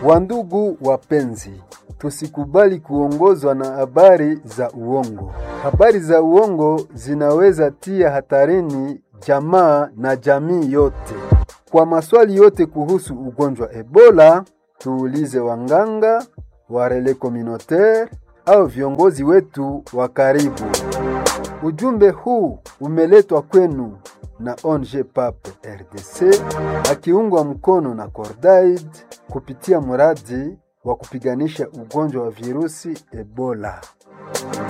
Wandugu wapenzi, tusikubali kuongozwa na habari za uongo. Habari za uongo zinaweza tia hatarini jamaa na jamii yote. Kwa maswali yote kuhusu ugonjwa Ebola, tuulize wanganga, warele communautaire au viongozi wetu wa karibu. Ujumbe huu umeletwa kwenu na ONG PAP RDC akiungwa mkono na Cordaid kupitia mradi wa kupiganisha ugonjwa wa virusi Ebola.